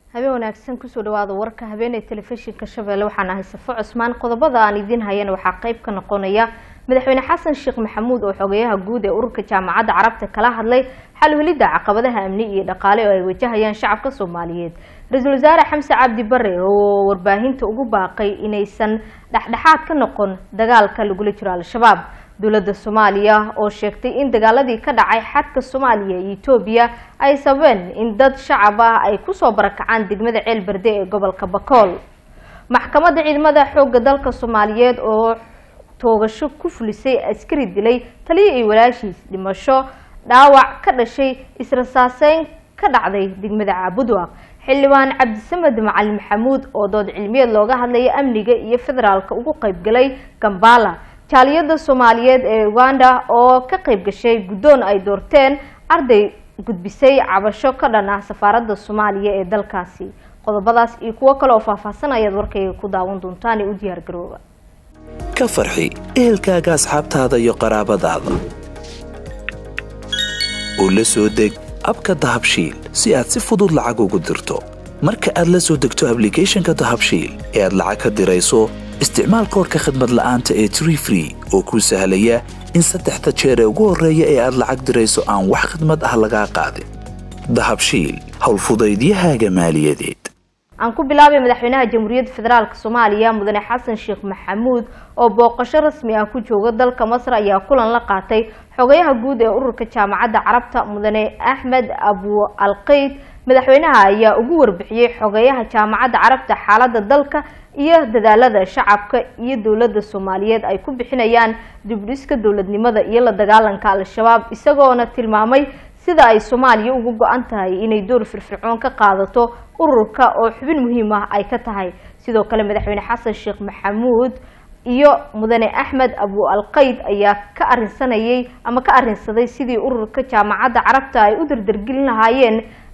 habeen wanaagsan kusoo dhawaada warka habeenee telefishinka shabeelle waxaan ahay safo cusmaan qodobada aan idiin hayana waxaa qayb ka noqonaya madaxweyne xasan sheekh maxamuud oo xogeyaha guud ee ururka jaamacadda carabta kala hadlay xalhelidda caqabadaha amni iyo dhaqaale oo ay wajahayaan shacabka soomaaliyeed ra-iisul wasaare xamse cabdi bare oo warbaahinta ugu baaqay inaysan dhexdhexaad ka noqon dagaalka lagula jiro al-shabaab dowladda soomaaliya oo sheegtay in dagaaladii ka dhacay xadka soomaaliya iyo etoobiya ay sababeen in dad shacab ah ay kusoo barakacaan degmada ceel berde ee gobolka bakool maxkamadda ciidamada xoogga dalka soomaaliyeed oo toogasho ku fulisay askari dilay taliya iyo walaashiis dhimasho dhaawac ka dhashay israsaaseyn ka dhacday degmada caabudwaaq xildhibaan cabdisamed macalin maxamuud oo dood cilmiyeed looga hadlaya amniga iyo federaalka ugu qaybgalay gambala jaaliyada soomaaliyeed ee uganda oo ka qayb gashay guddoon ay doorteen arday gudbisay cabasho ka dhan ah safaaradda soomaaliya ee dalkaasi qodobadaas iyo kuwo kale oo faahfaahsan ayaad warkayga ku daawan doontaan ee u diyaar garooba ka farxi ehelkaaga asxaabtaada iyo qaraabadaada oo la soo deg abka dahabshiil si aad si fudud lacag ugu dirto marka aad la soo degto ablicathonka dahabshiil ee aad lacag ka dirayso isticmaal koorka khadmad la'aanta ee tree free oo kuu sahlaya in saddexda jeer ee ugu horreeya ee aad lacag dirayso aan wax khadmad ah lagaa qaadin dahabshiil howlfudaydiyahaaga maaliyadeed aan ku bilaabay madaxweynaha jamhuuriyadda federaalk soomaaliya mudane xasan sheekh maxamuud oo booqasho rasmi ah ku jooga dalka masar ayaa kulan la qaatay xogayaha guud ee ururka jaamacadda carabta mudane axmed abu alqeyd madaxweynaha ayaa ugu warbixiyey xogeyaha jaamacadda carabta xaaladda dalka iyo dadaalada shacabka iyo dowladda soomaaliyeed ay ku bixinayaan dibdhiska dowladnimada iyo la dagaalanka al-shabaab isagoona tilmaamay sida ay soomaaliya ugu go-an tahay inay door firfircoon ka qaadato ururka oo xubin muhiim ah ay ka tahay sidoo kale madaxweyne xasan sheekh maxamuud iyo mudane axmed abu alqeyd ayaa ka arinsanayay ama ka arinsaday sidii ururka jaamacadda carabta ay u dardargelin lahaayeen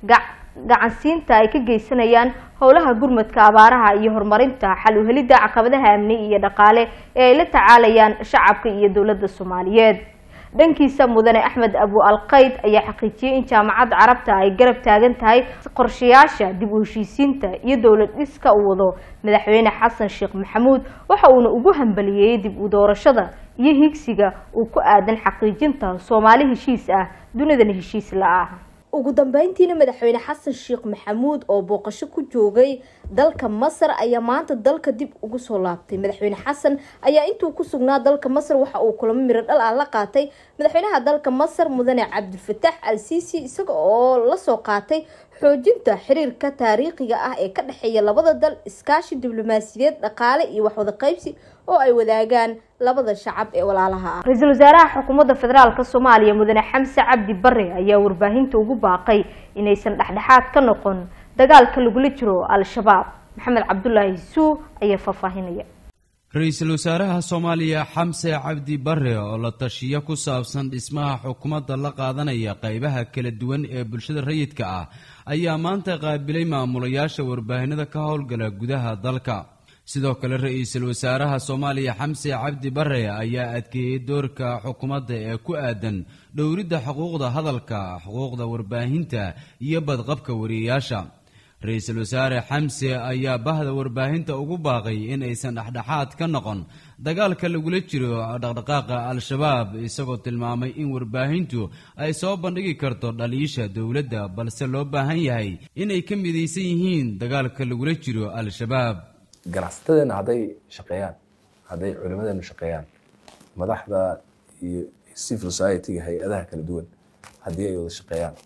gacansiinta ay ka geysanayaan howlaha gurmadka abaaraha iyo horumarinta xal uhelidda caqabadaha amni iyo dhaqaale ee ay la tacaalayaan shacabka iyo dowladda soomaaliyeed dhankiisa mudane axmed abu alqeyd ayaa xaqiijiyey in jaamacadda carabta ay garab taagan tahay qorshayaasha dib u heshiisiinta iyo dowlad dhiska uu wado madaxweyne xasan sheekh maxamuud waxa uuna ugu hambaliyeeyey dib u doorashada iyo higsiga uu ku aadan xaqiijinta soomaali heshiis ah dunidana heshiis la-ah ugu dambeyntiina madaxweyne xasan sheekh maxamuud oo booqasho ku joogay dalka masar ayaa maanta dalka dib ugu soo laabtay madaxweyne xasan ayaa intuu ku sugnaa dalka masar waxa uu kulamo miro dhal ah la qaatay madaxweynaha dalka masar mudane cabdilfataax al siisi isaga oo lasoo qaatay xoojinta xiriirka taariikhiga ah ee ka dhexeeya labada dal iskaashi diblomaasiyadeed dhaqaale iyo waxwada qaybsi oo ay wadaagaan labada shacab ee walaalaha ah ra-iisul wasaaraha xukuumadda federaalk soomaaliya mudane xamse cabdi bare ayaa warbaahinta ugu baaqay inaysan dhexdhexaad ka noqon dagaalka lagula jiro al-shabaab maxamed cabdulaahi suu ayaa faahfaahinaya ra-iisul wasaaraha soomaaliya xamse cabdi bare oo la tashiyo ku saabsan dhismaha xukuumadda la qaadanaya qeybaha kala duwan ee bulshada rayidka ah ayaa maanta qaabilay maamulayaasha warbaahinada ka howlgala gudaha dalka sidoo kale ra-iisul wasaaraha soomaaliya xamse cabdi bare ayaa adkeeyey doorka xukuumadda ee ku aadan dhowridda xuquuqda hadalka xuquuqda warbaahinta iyo badqabka wariyayaasha ra-iisul wasaare xamse ayaa bahda warbaahinta ugu baaqay in aysan dhexdhexaad ka noqon dagaalka lagula jiro dhaqdhaqaaqa al-shabaab isagoo tilmaamay in warbaahintu ay soo bandhigi karto dhaliisha dowladda balse loo baahan yahay inay ka midaysan yihiin dagaalka lagula jiro al-shabaab ganacsatadeena hadday shaqeeyaan hadday culimadeenu shaqeeyaan madaxda iyo civil society-ga hay-adaha kala duwan haddii ay wada shaqeeyaan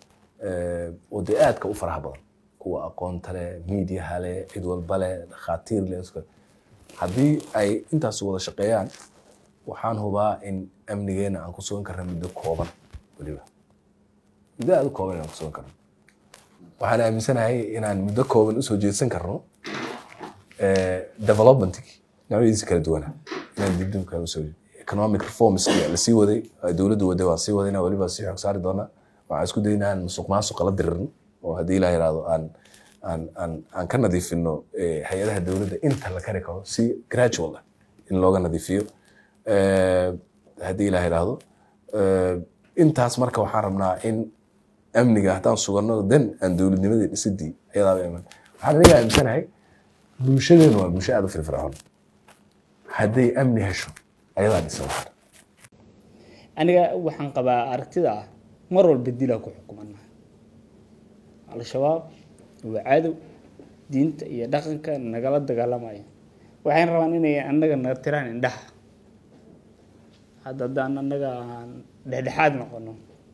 oo dee aadka u faraha badan kuwa aqoonta leh miidiyaha leh cid walba leh dhakhaatiir leh haddii ay intaas wada shaqeeyaan waxaan hubaa in amnigeena aan ku sugan karna muddo kooban weliba muddo aada u kooban inaan ku sugan karno waxaan aaminsanahay inaan muddo kooban usoo jeedsan karno developmentkii noocyadiisa kala duwana inaan dibdib kale usoo economic reforms lasii waday dowladdu waday waa sii wadayna weliba sii xog saari doonaa waxaan isku daynaa aan musuq maasuqa la diririn oo haddii ilaa yidhaahdo aan aan aan aan ka nadiifino hay-adaha dowladda inta la kari karo si gradual ah in looga nadiifiyo haddii ilaa yidhaahdo intaas marka waxaan rabnaa in amniga haddaan suganno den aan dowladnimadii dhisidii iyadaaba iman waxaan aniga aaminsanahay bulshadeenu waa bulsho aada u firfircoon hadday amni hesho ayadaa dhisa waxan aniga waxaan qabaa aragtida ah mar walba dilaa ku xukumana al-shabaab waa cadow diinta iyo dhaqanka nagala dagaalamaya waxayna rabaan inay annaga naga tiraan indhaha hadda haddaan annaga aan dhexdhexaad noqono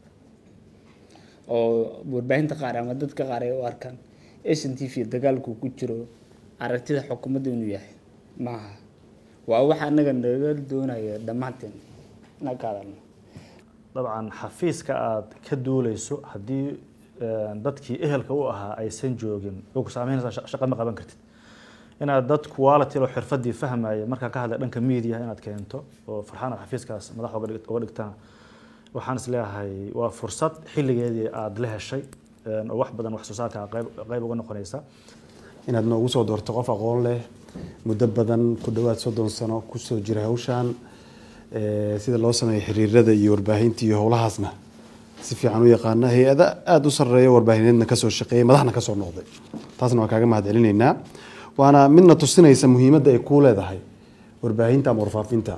oo warbaahinta qaar ama dadka qaar ay u arkaan s n t v dagaalku ku jiro aragtida xukuumadda inuu yahay maaha waa waxa annaga naga doonaya dhammaanteen inaan ka hadalno dabcan xafiiska aada ka duuleyso haddii dadkii ehelka u ahaa aysan joogin way ku saameynaysaa shaqa ma qaban kartid inaad dad quality oo xirfadii fahmaya markaa ka hadlay dhanka media inaad keento oo farxaan aad xafiiskaas madax uga dhigtana waxaan is leeyahay waa fursad xilligeedii aada la heshay oo wax badan wax soo saarka qayb qayb uga noqonaysa inaad noogu soo doorto qof aqoon leh muddo badan ku dhowaad soddon sano kusoo jira hawshan sida loo sameeyo xiriirada iyo warbaahinta iyo howlahaasna si fiican u yaqaana hay-ada aada u sarreeya warbaahineedna kasoo shaqeeyay madaxna kasoo noqday taasna waa kaaga mahad celinaynaa waana midna tusinaysa muhiimadda ay kuu leedahay warbaahinta ama warfaafinta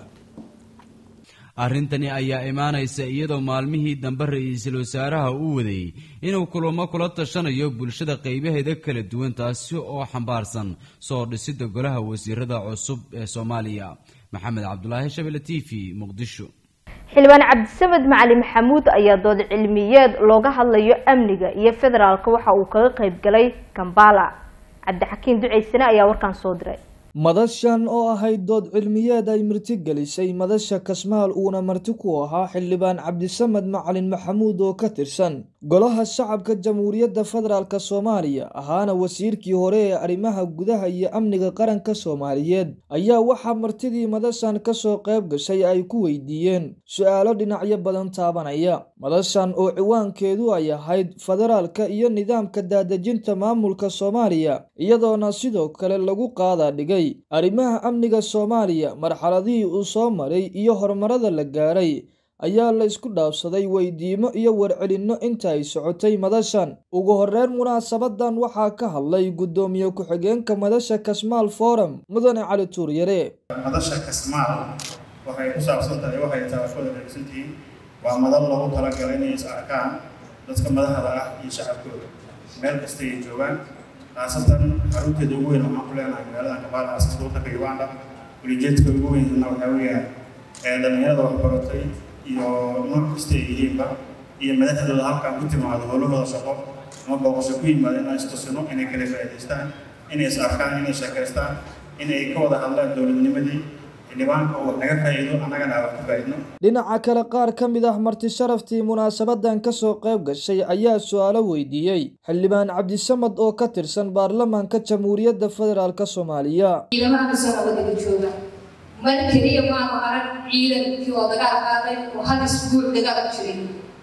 arrintani ayaa imaanaysa iyadoo maalmihii dambe ra-iisul wasaaraha uu waday inuu kulamo kula tashanayo bulshada qaybaheeda kala duwan taasi oo xambaarsan soo dhisidda golaha wasiirada cusub ee soomaaliya maxamed cabdulaahi shabele t v muqdisho xildhibaan cabdisamed macali maxamuud ayaa dood cilmiyeed looga hadlayo amniga iyo federaalka waxa uu kaga qayb galay kambala cabdixakiin duceysane ayaa warkaan soo diray madashan oo ahayd dood cilmiyeed ay marti gelisay madasha kasmaal uuna marti ku ahaa xildhibaan cabdisamed macalin maxamuud oo ka tirsan golaha shacabka jamhuuriyadda federaalk soomaaliya ahaana wasiirkii hore ee arrimaha gudaha iyo amniga qaranka soomaaliyeed ayaa waxaa martidii madashan kasoo qayb gashay ay ku weydiiyeen su-aalo dhinacyo badan taabanaya madashan oo ciwaankeedu ay ahayd federaalka iyo nidaamka daadejinta maamulka soomaaliya iyadoona sidoo kale lagu qaada dhigay arrimaha amniga soomaaliya marxaladihii uu soo maray iyo horumarada la gaaray ayaa la isku dhaafsaday weydiimo iyo warcelinno inta ay socotay madashan ugu horeyn munaasabadan waxaa ka hadlay guddoomiye ku-xigeenka madasha kasmaal forum mudane cali tuuryare madasha kasmaal waxay ku saabsan tahay waxay taafooda dhegsantihiin waa madal loogu talagalay inay is arkaan dadka madaxda ah iyo shacabkooda meel kasta ay joogaan khaasatan xarunteeda ugu weyn waxaan ku leenahay magaalada kabaala aska waddanka uganda ulijeedka ugu weynna waxaa weeyaan ee dhallinyarada waxbaratay iyo nooc kasta ay yihiinba iyo madaxdooda halkaan ku timaado howlahooda shaqo ama booqasho ku yimaado inaan istusino inay kala faa'iidaystaan inay is arkaan inay sheekaystaan inay ka wada hadlaan dowladnimadii xildhibaanka uu naga faa'iido annagana wax ka faa'iidno dhinaca kale qaar ka mid ah marti sharaftii munaasabadan kasoo qayb gashay ayaa su-aalo weydiiyey xildhibaan cabdisamad oo ka tirsan baarlamaanka jamhuuriyadda federaalk soomaaliya ciidamaha kasoo nabadgeli jooga mar keliya maanu arag ciidankii oo dagaal qaaday oo hal isbuuc dagaal jiray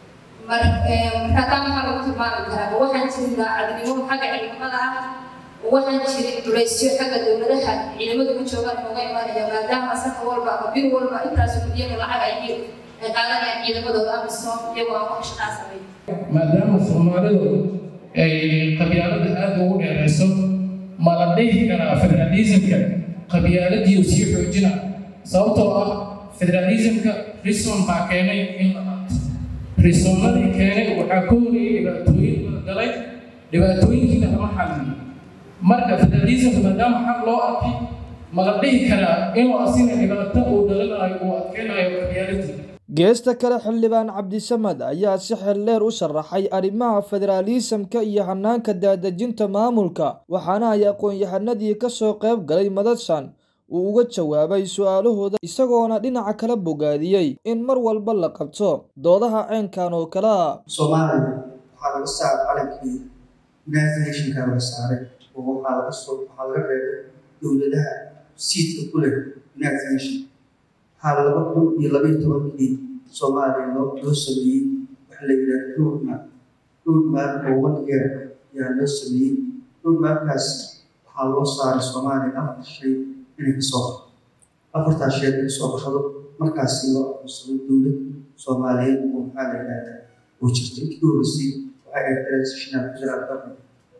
mar marka taa maxaa lagu tilmaami karaa waxaan jirin daacadnimo xagga ciidamada ah waxaan jirin duleysyo xagga dowladaha ciidamadu ka joogaan nooga imanaya maadaama sanka walba ama bir walba intaas milyan lacag ay ay qaadanayaan ciidamadooda amisom iyagoo aan wax shaqaa sameyn maadaama soomaalidu ay qabyaalada aada ugu dheerayso ma la dhihi karaa federalismka qabyaaladiiu sii xoojina sababtoo ah federalismka rison baa keenay in la qaato risonnadii keenay waxaa ka horreeyay dhibaatooyin la galay dhibaatooyinkiina lama xalin marka federalismka maadaama xaq loo arkay ma la dhihi karaa inuu asina dhibaato uu dhalinayo uu adkeynayo qabyaaladii geesta kale xildhibaan cabdisamad ayaa si xeldheer u sharaxay arrimaha federaalisamka iyo hanaanka daadejinta maamulka waxaana ay aqoon-yahanadii kasoo qayb galay madashan uu uga jawaabay su-aalahooda isagoona dhinaca kala bogaadiyey in mar walba la qabto doodaha ceenkan oo kale a soomaaliya waxaa laga saaray calankii united nationka laga saaray oo waxaa laga soo waxaa laga reebay dowladaha siidka ku leh united nation waxaa laba kun iyo labaiyo tobankii soomaaliya loo loo sameeyey waxa la yidhaha roadmap roadmap oo one year ayaa loo sameeyey roadmapkaas waxaa loo saaray soomaaliya afar shay inay ka soo baxdo afartaas shay inay kasoo baxdo markaasi loo aqoonsado dowlad soomaaliyeed oo maxaa la yidhahdaa oo jirta intii horreysay waxay ahayd transitional federal government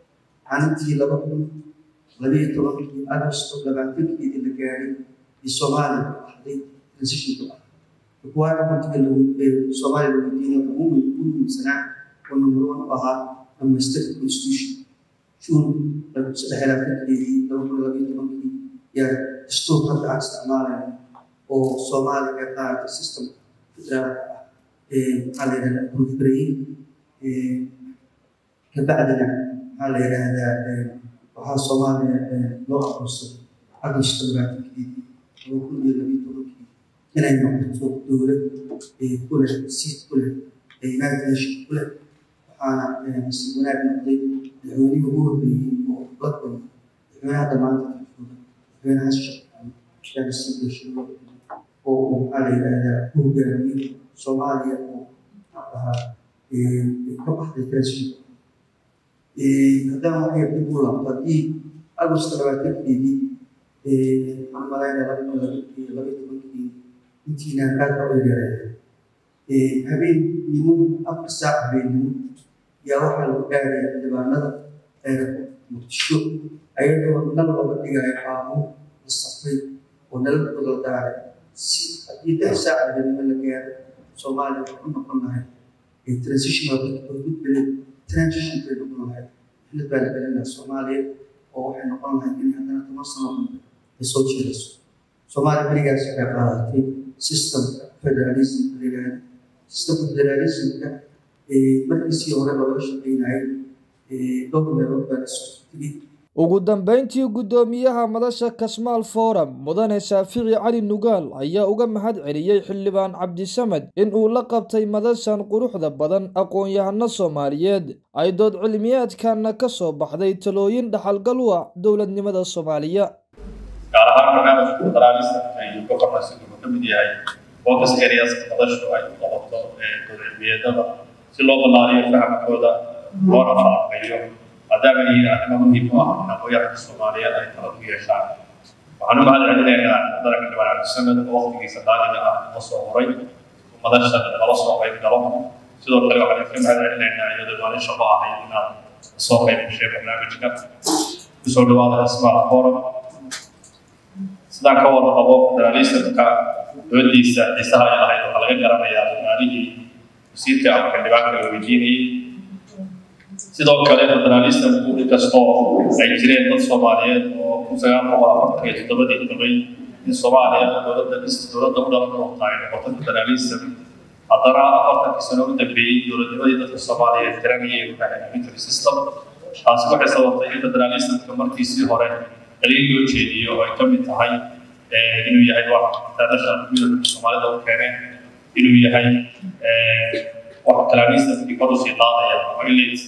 maalintii laba kun labiyo tobankii agosto labaatankeedii la gaadhay ee soomaaliya ku ahday transitionku ah requirementiga soomaaliya la weydiinaya ugu muhiimsanaa oo number one u ahaa domestic constitution june saddex labaatankeedii laba kun labiyo tobankii yaa dastuur hadda aan isticmaalayno oo soomaaliya ka qaadatay system federaalka ah maxaa la yidhahdaa proliferate kabacdina maxaa la yidhaahdaa waxaa soomaaliya loo aqoonsaday agosto labaatankeedii laba kun iyo labiyo tobankii inay noqoto dowlad ku leh siid ku leh united nation ku leh waxaana si wanaag noqday madaxweynihii ugu horreeyey oo la kulmay madaxweynaha hadda maanta ka jooga madaxweyne xasan sheekh maxamed shaari sibdashiro oo uu maxaa la yidhaahdaa ku hogaamiyey soomaaliya oo maxaa dhahaa ka baxday transition haddaan waxay dib u laabto haddii agosto labaatankeedii waxaan malaynaya laba kun labiyo labiyo tobankii intiina aad ba u yareeyay habeennimo afar saac habeennimo yaa waxaa lagu gaaraya xildhibaanada eerka muqdisho ayadoo nal looga dhigayo qaamo la safray oo nala badal daaray si haddii lix saac habeennimo la gaaro soomaaliya waxay u noqon lahay transitional gudbele transition bay noqon lahayd xilad baa la gelin lahaa soomaaliya oo waxay noqon lahayd inay haddana toban sano dambe ay soo jeedayso soomaaliya berigaas waxay qaadatay systemka federalism la yidhaahdo systemka federalismka markiisii hore looga shaqeynayay dhowr meelood baa lasoo tegey ugu dambeyntii guddoomiyaha madasha kasmaal forum mudane shaafici cali nugaal ayaa uga mahad celiyey xildhibaan cabdisamed in uu la qabtay madashan quruxda badan aqoon-yahano soomaaliyeed ay dood cilmiyeedkana ka soo baxday talooyin dhaxalgal u ah dowladnimada soomaaliya gaar ahaan barnaamijka federalismka iyo governance wuxuu ka mid yahay focus areas madashu ay u qabato dood cilmiyeedada si loo ballaariyo fahamkooda loona falanqeeyo maadaama yihiin arrimo muhiim u ah in aqoonyahanka soomaaliyeed ay tala ku yeeshaan waxaan u mahad celinaynaa daranka dhibaan cabdisamed oo waqtigiisa qaaliga ah la soo horay madasha nala soo qayb galo sidoo kale waxaan idinka mahad celinaynaa iyadoo maalin shaqo ahayd inaad soo qayb gashay barnaamijka kusoo dhawaada smart forum sidaan ka wada qabo federalismka doodiisa xiisaha ay lahayd waxaa laga garanayaa soomaalihii wasiirka ama xildhibaanka la weydiinayay sidoo kale federalismku inkastoo ay jireen dad soomaaliyeed oo kun sagaal boqol afartan iyo toddobadii qabay in soomaaliya dowladda dowladda u dhalan doonta ay noqoto federalism haddana afartankii sano u dambeeyey dowladnimadii dadka soomaaliyeed tiranayay military system taasi waxay sababtay in federalismka markiisii hore daliil loo jeediyo oo ay ka mid tahay inuu yahay wax daadasha midabka soomaalida u keeneen inuu yahay wax federalismkii kor usii qaadaya oo ilay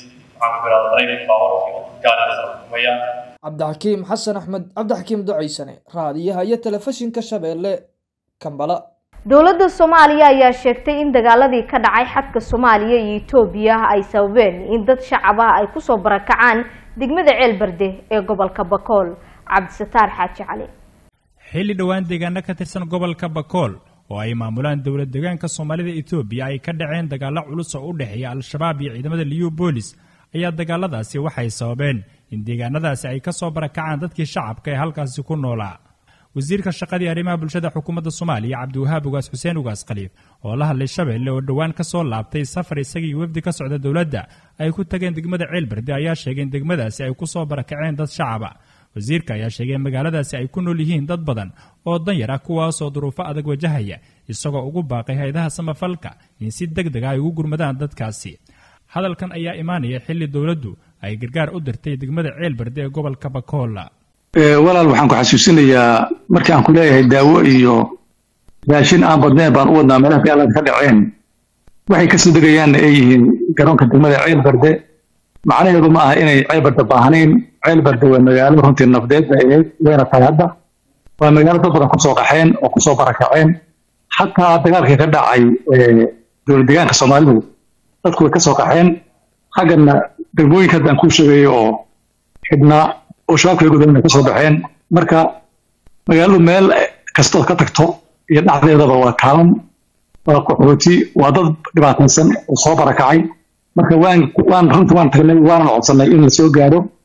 cabdixakiim xasan axmed cabdixakiim ducaysane raadiyaha iyo telefishinka shabeelle kambala dowladda soomaaliya ayaa sheegtay in dagaaladii ka dhacay xadka soomaaliya iyo etoobiya ay sababeen in dad shacab ah ay kusoo barakacaan degmada ceelbarde ee gobolka bakool cabdisataar xaaji cali xilli dhowaan deegaano ka tirsan gobolka bakool oo ay maamulaan dowlad deegaanka soomaalida etoobiya ay ka dhaceen dagaalo culus oo u dhexeeya al-shabaab iyo ciidamada liyu boolis ayaa dagaaladaasi waxay sababeen in deegaanadaasi ay ka soo barakacaan dadkii shacabka ee halkaasi ku noolaa wasiirka shaqadii arrimaha bulshada xukuumadda soomaaliya cabdiwahaab ugaas xuseen ugaas khaliif oo la hadlay shabeelle oo dhowaan ka soo laabtay safar isagii wafdi ka socda dowladda ay ku tageen degmada ceelbarde ayaa sheegay in degmadaasi ay ku soo barakaceen dad shacaba wasiirka ayaa sheegay in magaaladaasi ay ku nool yihiin dad badan oo danyar ah kuwaasoo duruufo adag wajahaya isagoo ugu baaqay hay-adaha samafalka in si deg deg ah ay ugu gurmadaan dadkaasi hadalkan ayaa imaanaya xilli dowladdu ay gargaar u dirtay degmada ceelbarde ee gobolka bakoola walaal waxaan ku xasuusinayaa markii aan ku leeyahay daawo iyo raashin aan badnayn baan u wadnaa meelaha dagaalada ka dhaceen waxay kasoo degayaanna ay yihiin garoonka degmada ceelbarde macnaheedu ma aha inay ceelbarde baahnayn ceelbarde waa magaalo runtii nafdeed bay ahayd wayna tahay hadda waa magaalo dad badan kusoo qaxeen oo kusoo barakaceen xataa dagaalkii ka dhacay dowlad deegaanka soomaalidu dadku way kasoo qaxeen xaggana degmooyinka haddaan kuu sheegayo oo xidhnaa oo shabaabka gudan ay kasoo baxeen marka magaaladu meel kastood ka tagto iyo dhexdeedaba waa kaalan waa qaxooti waa dad dhibaataysan oo soo barakacay marka waan waan runtii waan tagnay waanan codsanay in lasoo gaaro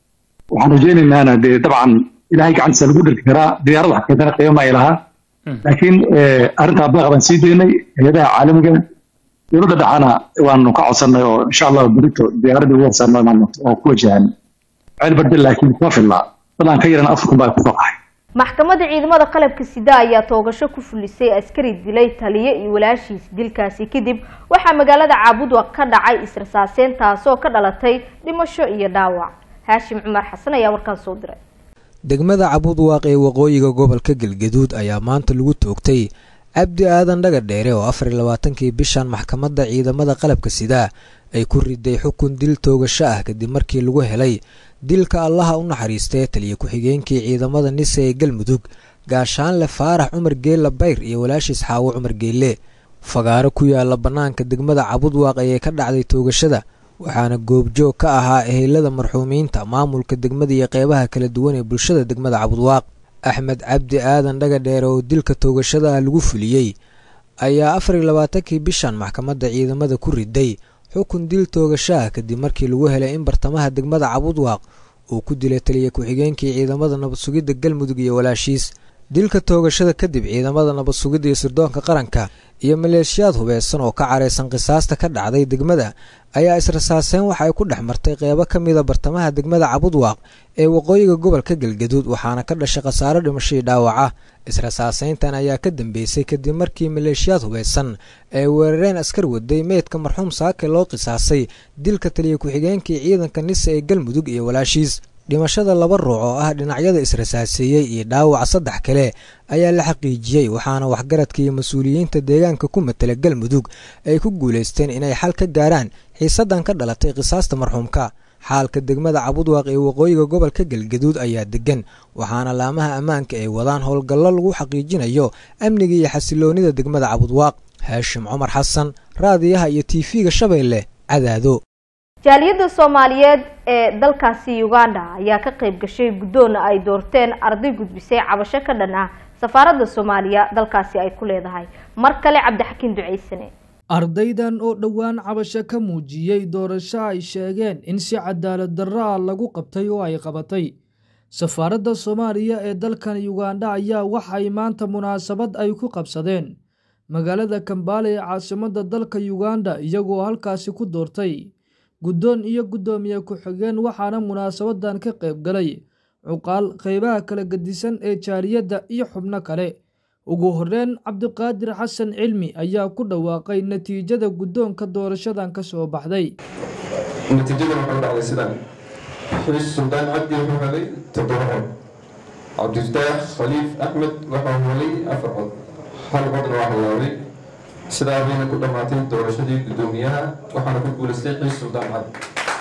waxaan rajaynaynaa dee dabcan ilaahay gacantiisa lagu dhirki karaa diyaarad wax keentana qiimo ay lahaa laakiin arrintaa baaq baan sii daynay hay-adaha caalamiga dowladda dhexana waanu ka codsannay oo insha allah berito diyaaradii ugu horsaarnaa maamulta oo ku wajahan ceel barde laakiin kuma filla dadaan ka yaran afar kun baa ku soqahay maxkamadda ciidamada qalabka sida ayaa toogasho ku fulisay askari dilay taliye iyo walaashiis dilkaasi kadib waxaa magaalada caabudwa ka dhacay israsaaseen taasoo ka dhalatay dhimasho iyo dhaawac haashim cumar xasan ayaa warkaas soo diray degmada cabudwaaq ee waqooyiga gobolka galgaduud ayaa maanta lagu toogtay cabdi aadan dhaga dheere oo afar iyo labaatankii bishan maxkamadda ciidamada qalabka sida ay ku riday xukun dil toogasho ah kadib markii lagu helay dilka allaha u naxariistay taliya ku-xigeenkii ciidamada nise ee galmudug gaashaanle faarax cumar geelle bayr iyo walaashiis xaawo cumar geelle fagaaro ku yaala bannaanka degmada cabudwaaq ayay ka dhacday toogashada waxaana goobjoog ka ahaa ehelada marxuumiinta maamulka degmada iyo qeybaha kala duwan ee bulshada degmada cabudwaaq axmed cabdi aadan dhaga dheere oo dilka toogashada ah lagu fuliyey ayaa afar iyo labaatankii bishan maxkamadda ciidamada ku riday xukun dil toogashaah kadib markii lagu helay in bartamaha degmada cabudwaaq uu ku dilay taliya ku-xigeenkii ciidamada nabad sugidda galmudug iyo walaashiis dilka toogashada kadib ciidamada nabad sugidda iyo sirdoonka qaranka iyo maleeshiyaad hubeysan oo ka careysan qisaasta ka dhacday degmada ayaa israsaaseen waxa ay ku dhex martay qeybo ka mida bartamaha degmada cabudwaaq ee waqooyiga gobolka galgaduud waxaana ka dhashay khasaaro dhimashadii dhaawaca israsaaseyntan ayaa ka dambeysay kadib markii maleeshiyaad hubeysan ay weerareen askar waday meydka marxuum saake loo qisaasay dilka taliya ku-xigeenkii ciidanka nise ee galmudug iyo walaashiis dhimashada laba ruuc oo ah dhinacyada israsaaseeyey iyo dhaawaca saddex kale ayaa la xaqiijiyey waxaana waxgaradka iyo mas-uuliyiinta deegaanka ku matala galmudug ay ku guulaysteen inay xal ka gaaraan xiisadan ka dhalatay qisaasta marxuumka xaalka degmada cabudwaaq ee waqooyiga gobolka galgaduud ayaa degan waxaana laamaha ammaanka ay wadaan howlgallo lagu xaqiijinayo amniga iyo xasiloonida degmada cabudwaaq haashim cumar xasan raadiyaha iyo tv-ga shabeelle cadaado jaaliyadda soomaaliyeed ee dalkaasi uganda ayaa ka qayb gashay guddoonna ay doorteen arday gudbisay cabasho ka dhan ah safaaradda soomaaliya dalkaasi ay ku leedahay mar kale cabdixakiin duceysane ardaydan oo dhowaan cabasho ka muujiyey doorasho ay sheegeen in si cadaalad darro ah lagu qabtay oo ay qabatay safaaradda soomaaliya ee dalkan uganda ayaa waxay maanta munaasabad ay ku qabsadeen magaalada kambaale ee caasimadda dalka uganda iyagoo halkaasi ku doortay guddoon iyo guddoomiye ku-xigeen waxaana munaasabadan ka qayb galay cuqaal qeybaha kala gedisan ee jaaliyadda iyo xubno kale ugu horreyn cabdiqaadir xasan cilmi ayaa ku dhawaaqay natiijada guddoonka doorashadan ka soo baxday natiijada waxay u dhacday sidan xiis suldaan cabdi wuxuu helay toddoba cod cabdifataax khaliif axmed wuxuu helay afar cod hal codna waa halaabay sidaa bayna ku dhammaatay doorashadii guddoomiyaha waxaana ku guulaystay xiis suldaan cabdi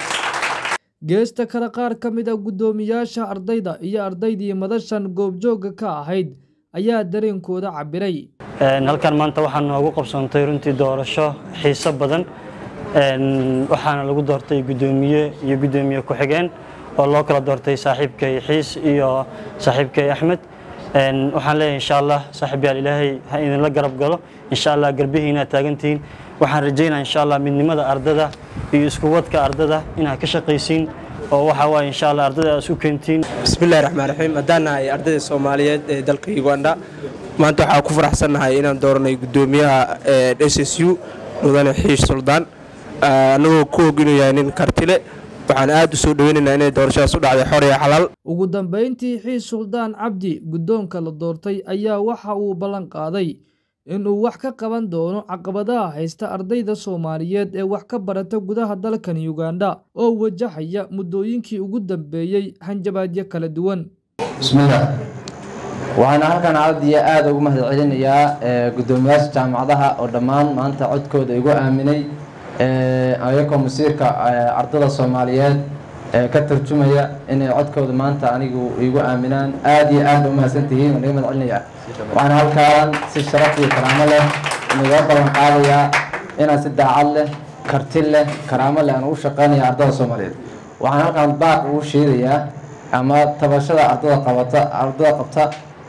geesta kale qaar ka mid a guddoomiyaasha ardayda iyo ardaydii madashan goobjoogga ka ahayd ayaa dareenkooda cabiray halkan maanta waxaa noogu qabsoontay runtii doorasho xiiso badan waxaana lagu doortay guddoomiye iyo guddoomiye ku-xigeen oo loo kala doortay saaxiibkay xiis iyo saaxiibkay axmed waxaan leeyahay insha allah saaxiibyaal ilaahay ha idinla garab galo insha allah garbihiina taagantihiin waxaan rajaynaa insha allah midnimada ardada iyo isku wadka ardada inaad ka shaqaysiin oo waxaa waaye insha allah ardada aad isku keentiin bismillahi raxmaan raxiim haddaan nahay ardayda soomaaliyeed ee dalka uganda maanta waxaa ku faraxsannahay inaan dooranay guddoomiyaha s s u mudane xiish suldaan annagoo ku og inuu yahay nin kartile waxaan aad u soo dhoweynaynaa inay doorashadaas u dhacday xor iyo xalaal ugu dambayntii xiis suldaan cabdi guddoonka la doortay ayaa waxa uu ballan qaaday inuu wax ka qaban doono caqabadaha haysta ardayda soomaaliyeed ee wax ka barata gudaha dalkan uganda oo wajahaya muddooyinkii ugu dambeeyey hanjabaadyo kala duwan bismillaah waxaana halkan aad iyo aad ugu mahad celinayaa guddoomiyaasha jaamacadaha oo dhammaan maanta codkooda igu aaminay ayagoo masiirka ardada soomaaliyeed ka tarjumaya inay codkooda maanta anigu igu aaminaan aad iyo aad ba umahadsantihiin waan iga mahad celinayaa waxaana halkaan si sharaf iyo karaamo leh inaga ballan qaadayaa inaan si daacad leh karti leh karaamo leh aan ugu shaqaynaya ardada soomaaliyeed waxaan halkaan baaq ugu sheegayaa ama tabashada ardada qabata ardada qabta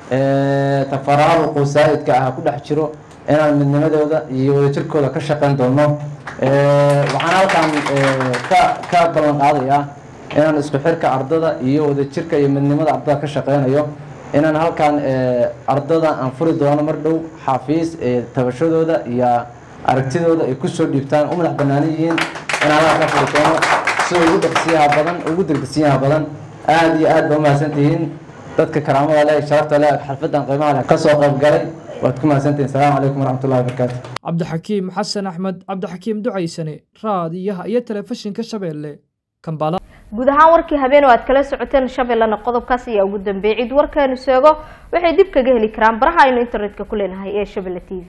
tafaraaruqu saa'idka ah ku dhex jiro inaan midnimadooda iyo wadajirkooda ka shaqayn doono waxaan halkaan ka ka ballan qaadayaa inaan isku xirka ardada iyo wadajirka iyo midnimada ardada ka shaqeynayo inaan halkan ardada aan furi doono mar dhow xafiis tabashadooda iyo aragtidooda ay kusoo dhiibtaan u madax bannaanan yihiin inaan halkan ka furi doono sida ugu dhaqsiyaha badan ugu degdegsiyaha badan aada iyo aad ba umahadsan tihiin dadka karaamada leh sharafta leh xalfadan qiimaha leh kasoo qayb galay waad ku mahadsantihiin asalaamu calaykum waraxmatullahi wabarakaatu cabdixakiim xasan axmed cabdixakiim ducaysane raadiyaha iyo telefishinka shabeelle kambala guud ahaan warkii habeen oo aad kala socoteen shabeellana qodobkaas ayaa ugu dambeeyay cid warkeenu sheego waxay dib kaga heli karaan baraha aynu internetka ku leenahay ee shabelle t v